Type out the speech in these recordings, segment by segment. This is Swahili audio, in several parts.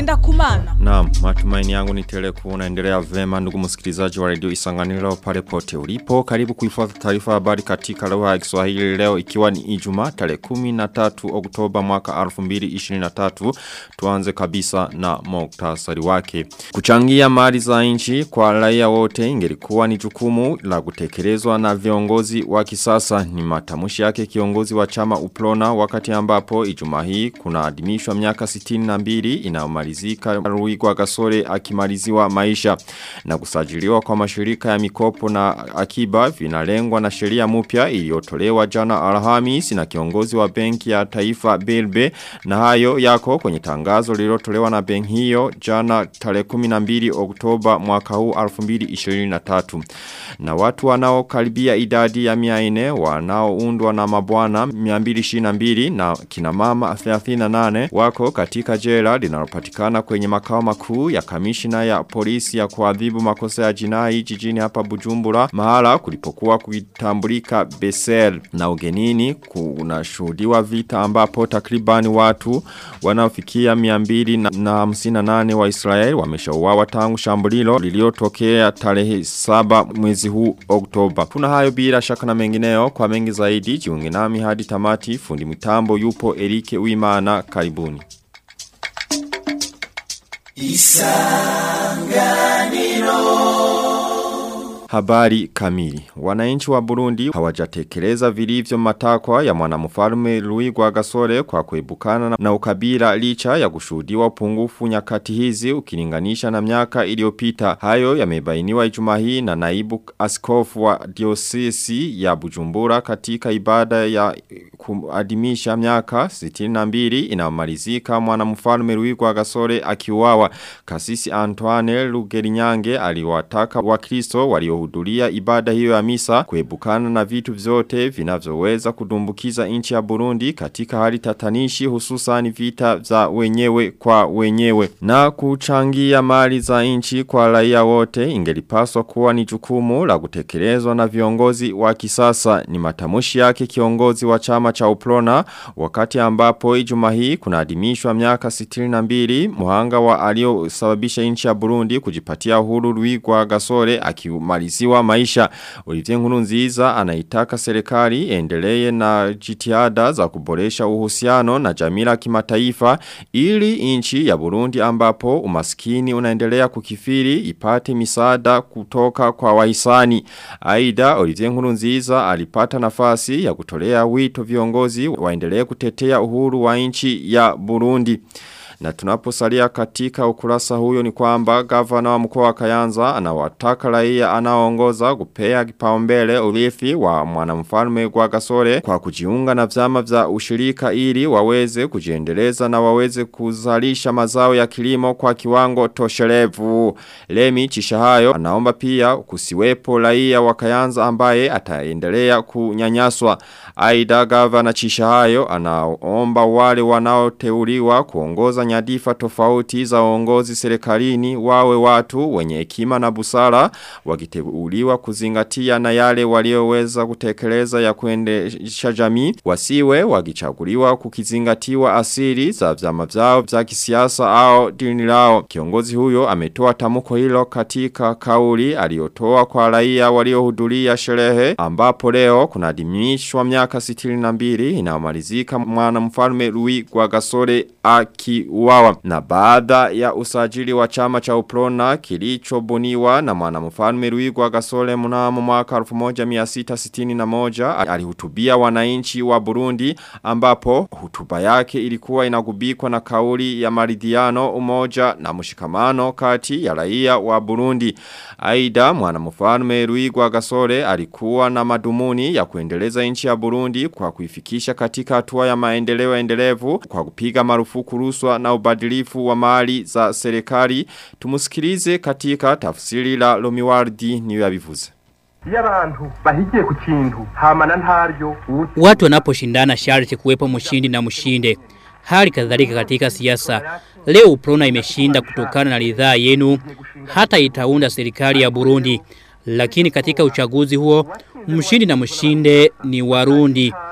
ngenda kumana. Naam, matumaini yangu ni tele kuunaendelea vema ndugu msikilizaji wa radio Isanganiro pale pote ulipo. Karibu kuifuata taarifa habari katika lugha ya Kiswahili leo ikiwa ni Ijumaa tarehe 13 Oktoba mwaka 2023. Tuanze kabisa na muktasari wake. Kuchangia mali za nchi kwa raia wote ingelikuwa ni jukumu la kutekelezwa na viongozi wa kisasa ni matamushi yake kiongozi wa chama Uplona wakati ambapo Ijumaa hii kuna adimishwa miaka 62 inayomalizika Ruigwa Gasore akimaliziwa maisha na kusajiliwa kwa mashirika ya mikopo na akiba vinalengwa na sheria mpya iliyotolewa jana Alhamisi na kiongozi wa benki ya taifa Belbe na hayo yako kwenye tangazo lililotolewa na benki hiyo jana tarehe 12 Oktoba mwaka huu 2023 na watu wanaokaribia idadi ya 400 wanaoundwa na mabwana 222 na kina mama 38 wako katika jela linalopatikana kwenye makao makuu ya kamishina ya polisi ya kuadhibu makosa ya jinai jijini hapa Bujumbura mahala kulipokuwa kuitambulika Besel na ugenini kunashuhudiwa vita ambapo takribani watu wanaofikia 258 wa Israel wameshauawa tangu shambulilo lililotokea tarehe 7 mwezi huu Oktoba. Kuna hayo bila shaka na mengineo kwa mengi zaidi jiunge nami hadi tamati fundi mitambo yupo Erike Uimana karibuni. Habari kamili. Wananchi wa Burundi hawajatekeleza vilivyo matakwa ya mwanamfalme Louis Gasore kwa kuebukana na ukabila licha ya kushuhudiwa upungufu nyakati hizi ukilinganisha na miaka iliyopita. Hayo yamebainiwa Ijumaa hii na naibu askofu wa diocese ya Bujumbura katika ibada ya kuadhimisha miaka 62 inayomalizika mwanamfalme Louis Gasore akiuawa. Kasisi Antoine Lugerinyange aliwataka Wakristo walio waliohudhuria ibada hiyo ya misa kuebukana na vitu vyote vinavyoweza kudumbukiza nchi ya Burundi katika hali tatanishi hususan vita za wenyewe kwa wenyewe na kuchangia mali za nchi kwa raia wote ingelipaswa kuwa ni jukumu la kutekelezwa na viongozi wa kisasa ni matamushi yake kiongozi wa chama cha Uplona wakati ambapo Ijumaa hii kunaadhimishwa miaka 62 muhanga wa aliyosababisha nchi ya Burundi kujipatia uhuru Rwigwa Gasore akimaliza kumaliziwa maisha. Olivier Nkurunziza anaitaka serikali endelee na jitihada za kuboresha uhusiano na jamii kimataifa ili nchi ya Burundi ambapo umaskini unaendelea kukifiri ipate misaada kutoka kwa wahisani. Aida Olivier Nkurunziza alipata nafasi ya kutolea wito viongozi waendelee kutetea uhuru wa nchi ya Burundi. Na tunaposalia katika ukurasa huyo ni kwamba gavana wa mkoa wa Kayanza anawataka raia anaoongoza kupea kipaumbele urithi wa mwanamfalme kwa Gasore kwa kujiunga na vyama vya ushirika ili waweze kujiendeleza na waweze kuzalisha mazao ya kilimo kwa kiwango toshelevu. Lemi Chishahayo anaomba pia kusiwepo raia wa Kayanza ambaye ataendelea kunyanyaswa. Aida gavana Chishahayo anaomba wale wanaoteuliwa kuongoza nyadifa tofauti za uongozi serikalini wawe watu wenye hekima na busara wakiteuliwa kuzingatia na yale walioweza kutekeleza ya kuendesha jamii wasiwe wakichaguliwa kukizingatiwa asili za vyama vyao vya kisiasa au dini lao kiongozi huyo ametoa tamko hilo katika kauli aliyotoa kwa raia waliohudhuria sherehe ambapo leo kunadimishwa miaka 62 inayomalizika mwana mfalme Louis Gasore akiuawa na baada ya usajili wa chama cha Uprona kilichobuniwa na mwanamfalme Louis Gasore mnamo mwaka 1661 alihutubia wananchi wa Burundi ambapo hutuba yake ilikuwa inagubikwa na kauli ya maridhiano umoja na mshikamano kati ya raia wa Burundi. Aida mwanamfalme Louis Gasore alikuwa na madumuni ya kuendeleza nchi ya Burundi kwa kuifikisha katika hatua ya maendeleo endelevu kwa kupiga marufuku rushwa na ubadilifu wa mali za serikali. Tumusikilize katika tafsiri la Lomiwardi niyo yabivuze. iyo abantu bahigiye ku kintu hamana ntaryo Watu wanaposhindana sharti kuwepo mshindi na mshinde. Hali kadhalika katika siasa. Leo Uprona imeshinda kutokana na ridhaa yenu hata itaunda serikali ya Burundi. Lakini katika uchaguzi huo mshindi na mshinde ni Warundi.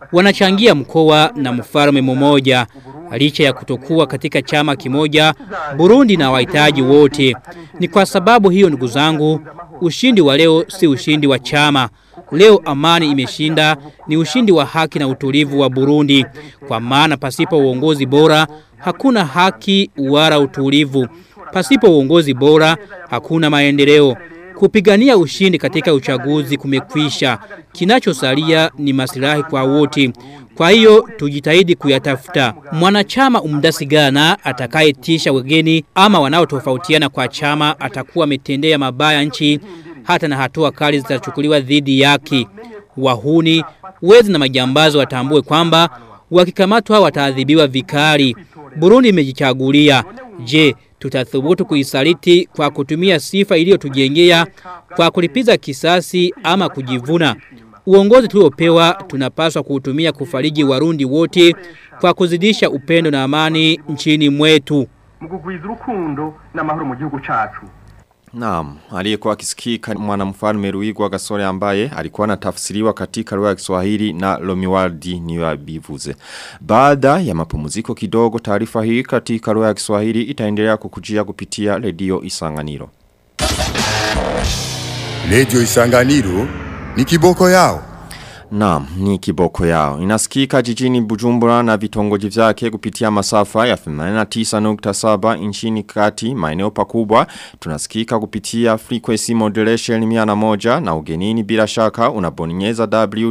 wanachangia mkoa na mfalme mmoja. Licha ya kutokuwa katika chama kimoja, Burundi na wahitaji wote. Ni kwa sababu hiyo ndugu zangu, ushindi wa leo si ushindi wa chama. Leo amani imeshinda ni ushindi wa haki na utulivu wa Burundi. Kwa maana pasipo uongozi bora, hakuna haki wala utulivu. Pasipo uongozi bora, hakuna maendeleo. Kupigania ushindi katika uchaguzi kumekwisha. Kinachosalia ni maslahi kwa wote. Kwa hiyo tujitahidi kuyatafuta. Mwanachama umdasigana atakayetisha wageni ama wanaotofautiana kwa chama atakuwa ametendea mabaya nchi hata na hatua kali zitachukuliwa dhidi yake. Wahuni, wezi na majambazi watambue kwamba wakikamatwa wataadhibiwa vikali. Burundi imejichagulia. Je, tutathubutu kuisaliti kwa kutumia sifa iliyotujengea kwa kulipiza kisasi ama kujivuna? Uongozi tuliopewa tunapaswa kuutumia kufariji warundi wote kwa kuzidisha upendo na amani nchini mwetu. mugugwiza urukundo n'amahoro mu gihugu cacu Naam, aliyekuwa akisikika mwanamfalme Ruigwa Gasore ambaye alikuwa anatafsiriwa katika lugha ya Kiswahili na Lomiwaldi Niwabivuze. Baada ya mapumziko kidogo taarifa hii katika lugha ya Kiswahili itaendelea kukujia kupitia redio Isanganiro. Radio Isanganiro ni kiboko yao. Naam, ni kiboko yao. Inasikika jijini Bujumbura na vitongoji vyake kupitia masafa ya 89.7 nchini kati maeneo pakubwa. Tunasikika kupitia frequency modulation miana moja na ugenini bila shaka unabonyeza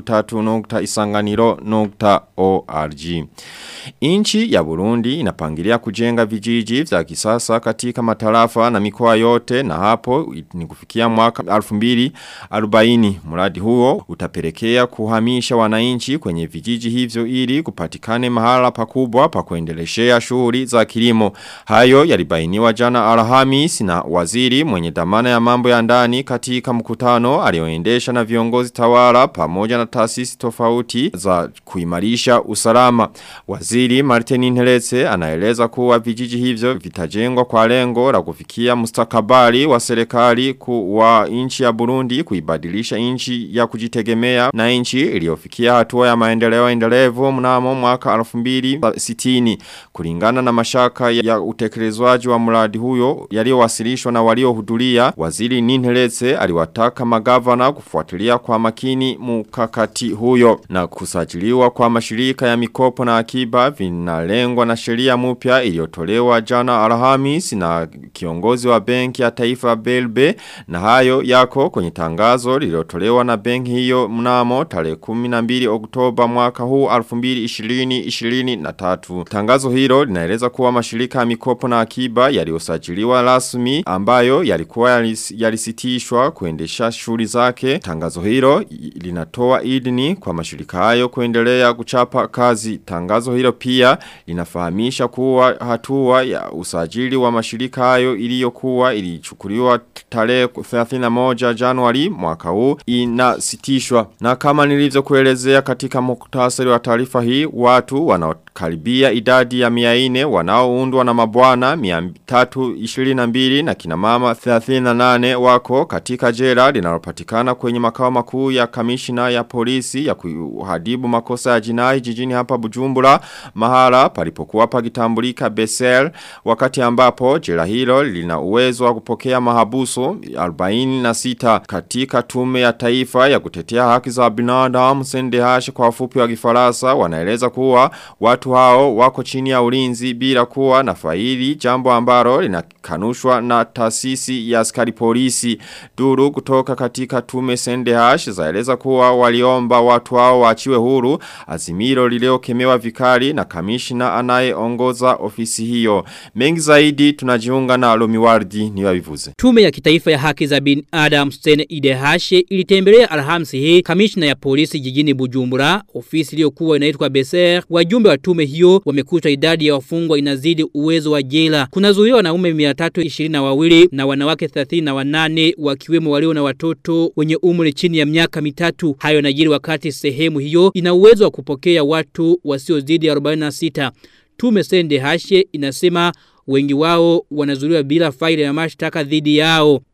w3.isanganiro.org. Inchi ya Burundi inapangilia kujenga vijiji vya kisasa katika matarafa na mikoa yote na hapo ni kufikia mwaka 2040. Mradi huo utapelekea kuhamisha wananchi kwenye vijiji hivyo ili kupatikane mahala pakubwa pa kuendeleshea shughuli za kilimo. Hayo yalibainiwa jana Alhamis na waziri mwenye dhamana ya mambo ya ndani katika mkutano alioendesha na viongozi tawala pamoja na taasisi tofauti za kuimarisha usalama. Waziri Martin Nheletse anaeleza kuwa vijiji hivyo vitajengwa kwa lengo la kufikia mustakabali wa serikali wa nchi ya Burundi kuibadilisha nchi ya kujitegemea na nchi iliyofikia hatua ya maendeleo endelevu mnamo mwaka 2060 kulingana na mashaka ya utekelezwaji wa mradi huyo yaliyowasilishwa na waliohudhuria waziri Ninheletse aliwataka magavana kufuatilia kwa makini mkakati huyo na kusajiliwa kwa mashirika ya mikopo na akiba vinalengwa na sheria mpya iliyotolewa jana Alhamis na kiongozi wa benki ya taifa Belbe na hayo yako kwenye tangazo lililotolewa na benki hiyo mnamo tarehe 12 Oktoba mwaka huu 2020-2023. Tangazo hilo linaeleza kuwa mashirika ya mikopo na akiba yaliyosajiliwa rasmi ambayo yalikuwa yalis, yalisitishwa kuendesha shughuli zake. Tangazo hilo linatoa idini kwa mashirika hayo kuendelea kuchapa kazi. Tangazo hilo pia linafahamisha kuwa hatua ya usajili wa mashirika hayo iliyokuwa ilichukuliwa tarehe 31 Januari mwaka huu inasitishwa. Na kama nilivyo kuelezea katika muktasari wa taarifa hii, watu wanaokaribia idadi ya miaine wanaoundwa na mabwana 322 na kinamama 38 wako katika jela linalopatikana kwenye makao makuu ya kamishina ya polisi ya kuhadibu makosa ya jinai jijini hapa Bujumbura mahala palipokuwa pagitambulika Besel wakati ambapo jela hilo lina uwezo wa kupokea mahabusu 46 katika tume ya taifa ya kutetea haki za binadamu sendehash kwa ufupi wa kifaransa wanaeleza kuwa watu hao wako chini ya ulinzi bila kuwa na faili jambo ambalo linakanushwa na taasisi ya askari polisi duru kutoka katika tume sendehash zaeleza kuwa waliomba watu hao waachiwe huru azimiro liliokemewa vikali na kamishna anayeongoza ofisi hiyo mengi zaidi tunajiunga na Lomiwardi ni wabivuze Tume ya kitaifa ya haki za bin Adam Stene Idehashe ilitembelea alhamsi hii kamishna ya polisi jijini Bujumbura, ofisi iliyokuwa inaitwa Beser. Wajumbe wa tume hiyo wamekuta idadi ya wafungwa inazidi uwezo wa jela. Kunazuiwa wanaume 322 na wanawake 38 wakiwemo walio na watoto wenye umri chini ya miaka mitatu. Hayo najiri wakati sehemu hiyo ina uwezo wa kupokea watu wasiozidi 46. Tume Sende Hashe inasema wengi wao wanazuliwa bila faili ya mashtaka dhidi yao.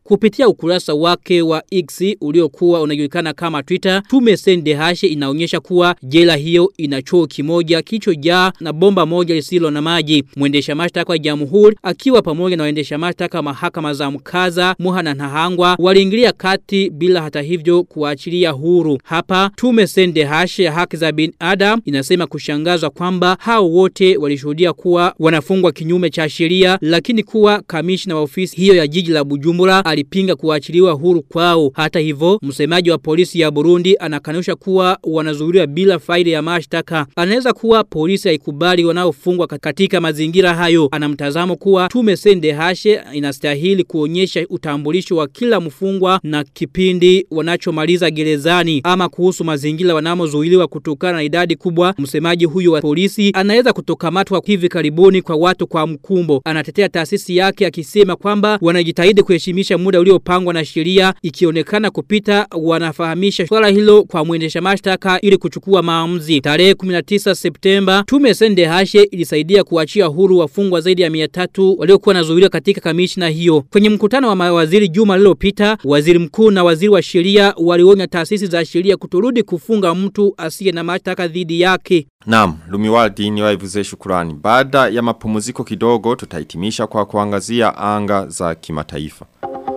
Kupitia ukurasa wake wa X uliokuwa unajulikana kama Twitter, tume Sendehashe inaonyesha kuwa jela hiyo ina choo kimoja kilichojaa na bomba moja lisilo na maji. Mwendesha mashtaka wa Jamhuri akiwa pamoja na waendesha mashtaka mahakama za Mkaza, Muha na Nahangwa waliingilia kati bila hata hivyo kuachilia huru. Hapa tume Sendehashe ya haki za binadamu inasema kushangazwa kwamba hao wote walishuhudia kuwa wanafungwa kinyume cha sheria lakini kuwa kamishna wa ofisi hiyo ya jiji la Bujumbura alipinga kuachiliwa huru kwao. Hata hivyo, msemaji wa polisi ya Burundi anakanusha kuwa wanazuiliwa bila faili ya mashtaka. Anaweza kuwa polisi haikubali wanaofungwa katika mazingira hayo. Anamtazamo kuwa tume Sende Hashe inastahili kuonyesha utambulisho wa kila mfungwa na kipindi wanachomaliza gerezani ama kuhusu mazingira wanamozuiliwa kutokana na idadi kubwa. Msemaji huyo wa polisi anaweza kutokamatwa hivi karibuni kwa watu kwa mkumbo. Anatetea taasisi yake akisema kwamba wanajitahidi kuheshimisha muda uliopangwa na sheria ikionekana kupita wanafahamisha swala hilo kwa mwendesha mashtaka ili kuchukua maamuzi. Tarehe 19 Septemba tume Sende Hashe ilisaidia kuachia huru wafungwa zaidi ya 300 waliokuwa nazuiliwa katika kamishna hiyo. Kwenye mkutano wa mawaziri juma lililopita, waziri mkuu na waziri wa sheria walionya taasisi za sheria kutorudi kufunga mtu asiye na mashtaka dhidi yake. Naam, Lumiwaldi ni waivuze shukurani. Baada ya mapumziko kidogo tutahitimisha kwa kuangazia anga za kimataifa.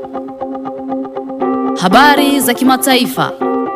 Habari za kimataifa.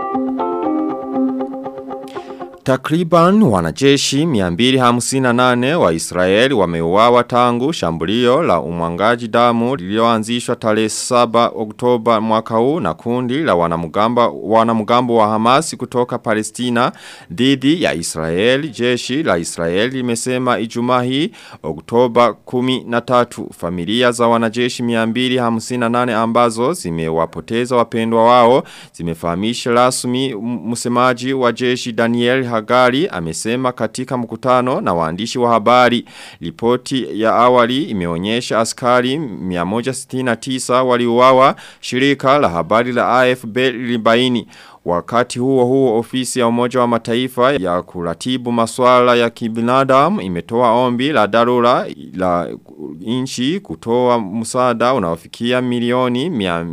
Takriban wanajeshi 258 wa Israeli wameuawa tangu shambulio la umwangaji damu lililoanzishwa tarehe 7 Oktoba mwaka huu na kundi la wanamugamba wanamgambo wa Hamas kutoka Palestina dhidi ya Israeli. Jeshi la Israeli limesema Ijumaa hii Oktoba 13 familia za wanajeshi 258 ambazo zimewapoteza wapendwa wao zimefahamisha rasmi msemaji wa jeshi Daniel Hagari amesema katika mkutano na waandishi wa habari. Ripoti ya awali imeonyesha askari 169 waliuawa shirika la habari la AFB lilibaini. Wakati huo huo ofisi ya umoja wa mataifa ya kuratibu maswala ya kibinadamu imetoa ombi la dharura la inchi kutoa msaada unaofikia milioni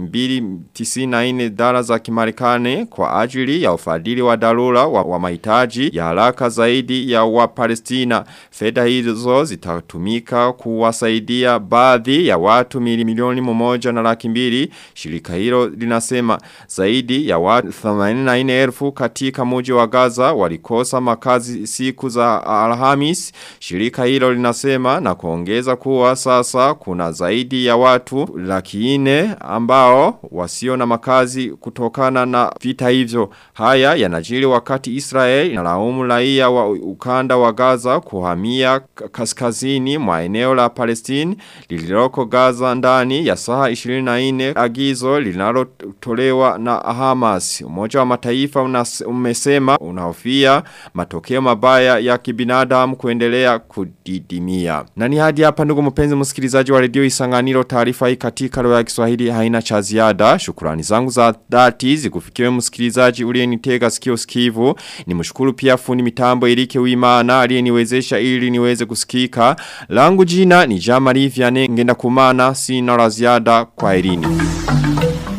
294 dola za kimarekani kwa ajili ya ufadhili wa dharura wa, wa mahitaji ya haraka zaidi ya wa Palestina. Fedha hizo zitatumika kuwasaidia baadhi ya watu milioni mmoja na laki mbili. Shirika hilo linasema zaidi ya watu 84,000 katika muji wa Gaza walikosa makazi siku za Alhamis. Shirika hilo linasema na kuongeza kuwa sasa kuna zaidi ya watu laki nne ambao wasio na makazi kutokana na vita hivyo. Haya yanajiri wakati Israel inalaumu raia wa ukanda wa Gaza kuhamia kaskazini mwa eneo la Palestine lililoko Gaza ndani ya saa 24 agizo linalotolewa na Hamas. Umoja wa mataifa unas, umesema unahofia matokeo mabaya ya kibinadamu kuendelea kudidimia. Na ni hadi hapa ndugu mpenzi msikilizaji wa redio Isanganiro taarifa hii katika lugha ya Kiswahili haina cha ziada. Shukrani zangu za dhati zikufikiwe msikilizaji uliyenitega sikio sikivu. Nimshukuru pia fundi mitambo Erike Uimana aliyeniwezesha ili niweze kusikika. Langu jina ni Jamari Vianney ngenda kumana sina la ziada kwa elini.